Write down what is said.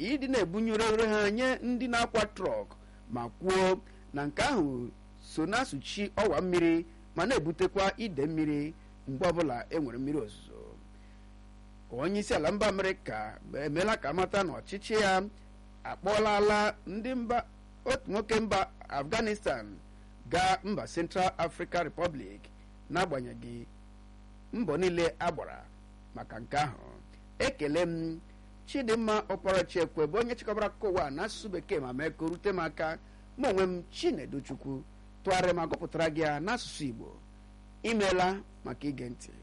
ịdị na-ebunyere ha nye ndị na-akwa trọk ma kwuo na nke ahụ so na-asụchi ọwa mmiri ma na-ebutekwa ide mmiri mgbe ọbụla e nwere mmiri ozuzo onye isi ala mba amerịka emeela ka amata na ọchịchị ya akpọlala ndị mba otu nwoke mba afghanistan gaa mba central african republic n'agbanyeghị mbọ niile agbara maka nke ahụ ekele m chidimma ọkparachiekwe bụ onye chịkọbara akụkọ ụwa n'asụsụ bekee ma mee ka o rute m aka mụ onwe m chinedu chukwu tụgharịa ma gụpụtara gị ya n'asụsụ igbo imeela maka ige ntị